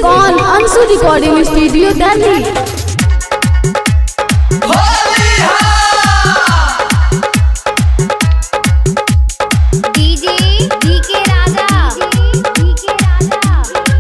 on Ansu Recording Studio, Delhi. DJ DK Raja DK Raja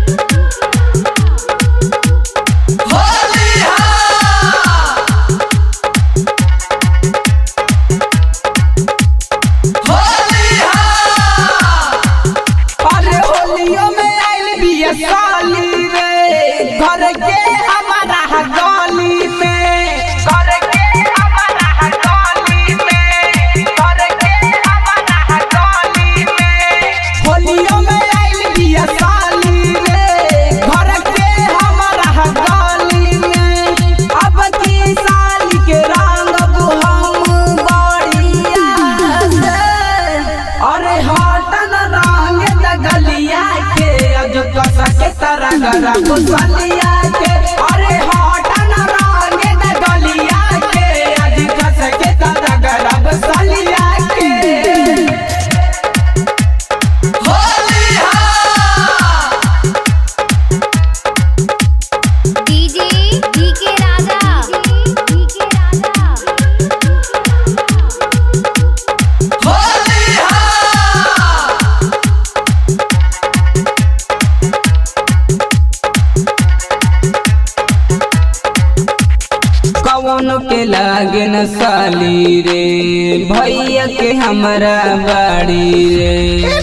अरे होलियो में आइल बिया साली रे घर के हमारा गली में घर के हमारा गली में घर के हमारा गली में होलियो में आइल बिया साली रे घर के हमारा गली में अब की साली के रंग हम बढ़िया से अरे हटन रंग त गलिया के अज कस के तरह गरा गुसलिया के अरे हटन रंग त गलिया के अज कस के तरह गरा गुसलिया के DJ DK Raja DK Raja कौन के लागे न साली रे भैया के हमरा बाड़ी रे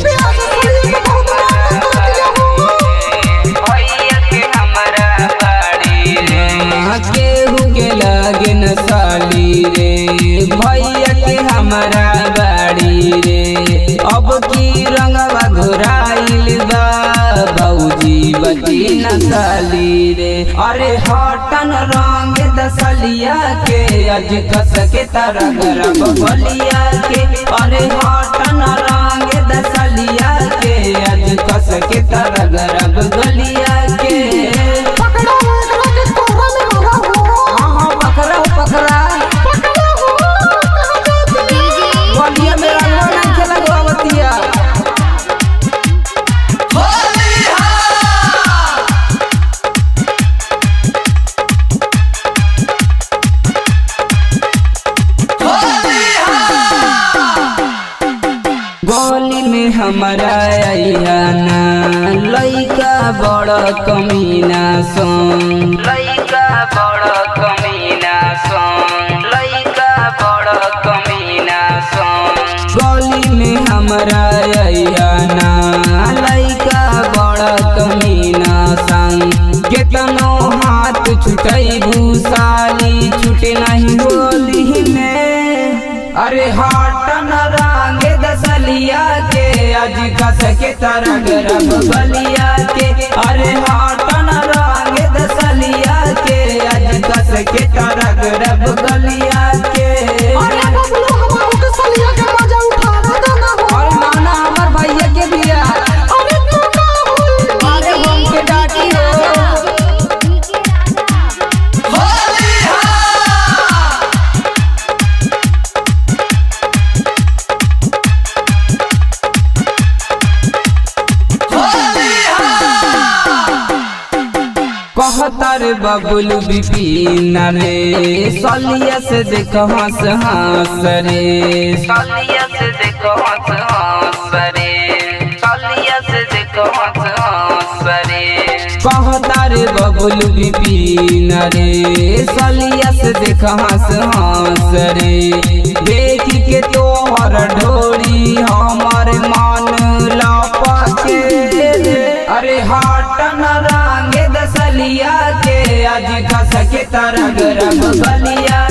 भैया के हमरा बाड़ी रे केहू के लागे न साली रे भैया के हमरा बाड़ी रे अब की रंगवा घुराइल बा भौजी बची न साली रे अरे हटन रंग दसलिया के अज कस के तरह गरब बलिया के अरे हटन रंग दसलिया के अज कस के तरह गरब गलिया के हाँ हाँ पकड़ा हो पकड़ा डीजे बलिया में रंगवा नहीं खेला गोवतिया गोली में हमारा अहियाना लइका बड़ कमीना सोन लइका बड़ कमीना सोन लइका बड़ कमीना सोन गोली में हमारा अहियाना लइका बड़ कमीना संग केतनो हाथ छुटई भूसाली छुटे नहीं होली में अरे हटन रंग दसलिया के आज कस के तरह गरब बलिया के अरे हटन रंग दसलिया के आज कस के तरह गरब गलिया के और नाना हमर भैया के बिया अरे हम के डाटी हो कहतर बबुल बिपिन रे सलिया से देख हंस हंस रे सलिया से देख हंस हंस रे सलिया से देख हंस हंस रे कहतर बबुल बिपिन रे सलिया से देख हंस हंस रे देख के तोहर ढोरी हमर मन लपके रे अरे हटन रंग दसलिया के आज कस के तरह गरब बलिया